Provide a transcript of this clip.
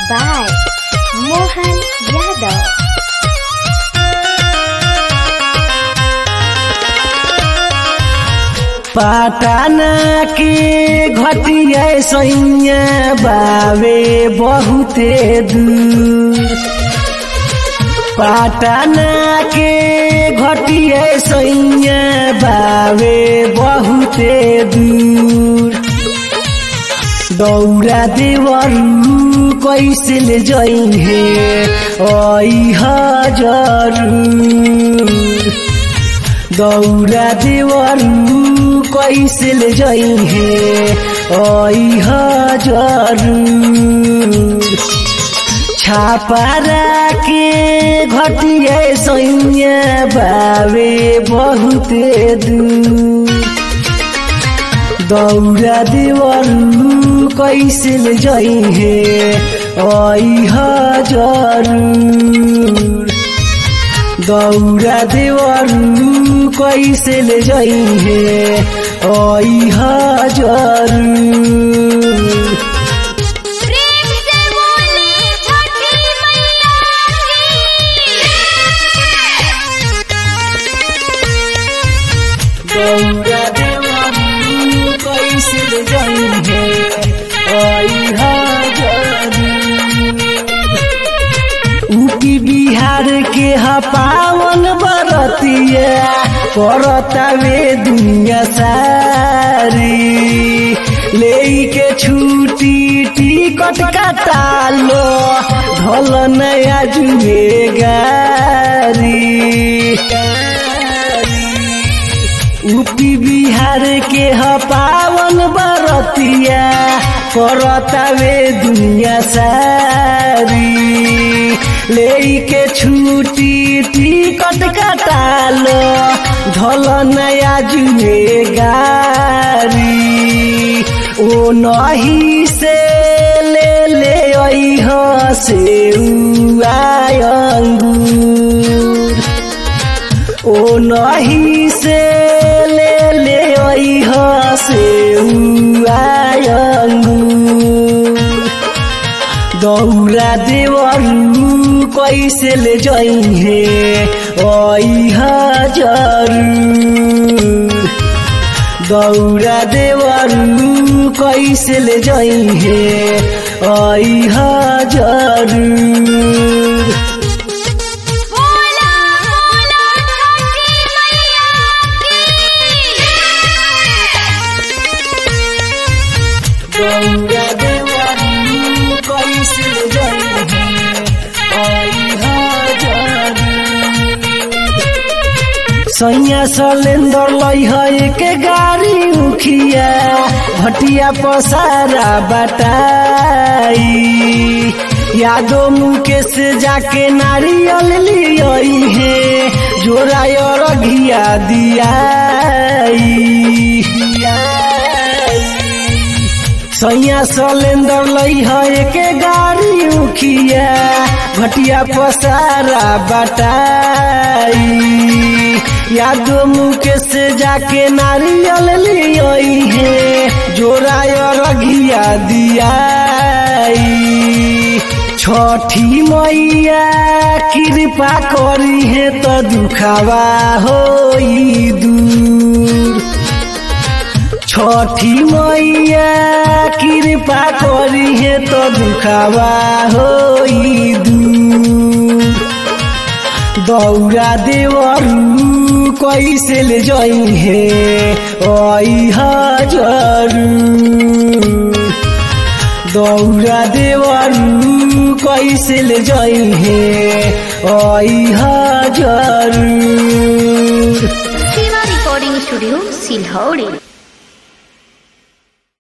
by Mohan Yadav. पाटाना के घटिया सैया बावे बहुते दूर पाटाना के घटिया सैया बावे बहुते दूर दौरा देवरू कैसे ले जइहे ऐह जरूर दौरा देवरू कैसे ले जइहे ऐह जरूर छापारा के घटिया सैया बावे बहुते दूर दौरा देवरू कैसे ले जइहे ऐह जरूर दौरा देवरू कैसे ले जइहे ऐह जरूर प्रेम से बोले छठी मैया दौरा देवरू कैसे ले जइहे ऐह जरूर उकी बिहार के ह पावन बरतिया करतावे दुनिया सारी ले के छुट्टी टिकट कटालो ढल नया जुए गारी यूपी बिहार के ह पावन बरतिया करतावे दुनिया सारी ले के छुट्टी टिकट कटालो धल नया जुए गारी ओ नही से ले ले ऐह से अंगूर ओ नही से ले ले ऐह से अंगूर दौरा देवरू कैसे ले जइहे ऐह जरूर दौरा देवरू कैसे ले जइहे ऐह जरूर बोला बोला छठी मैया गौरा देवरू कैसे ले जइहे ऐह जरूर सैया सलेंदर लइह एक गाड़ी उखिया भटिया पसारा बटाई यादो मुकेश जाके नारियल लियई है जोरा और घिया दियाई सैया सलेंदर लइह एक गाड़ी उखिया भटिया पसारा बटाई यादो मुकेश जाके नारियल लियई है जोरा और घिया दियाई छठी मैया कृपा करी है तो दुखावा होई दूर छठी मैया कृपा करी है तो दुखावा होई दूर दौरा देवरू कैसे ले जइहे ऐह जरूर दौरा देवरू कैसे ले जइहे ऐह जरूर शिवा रिकॉर्डिंग स्टूडियो सिलहौड़ी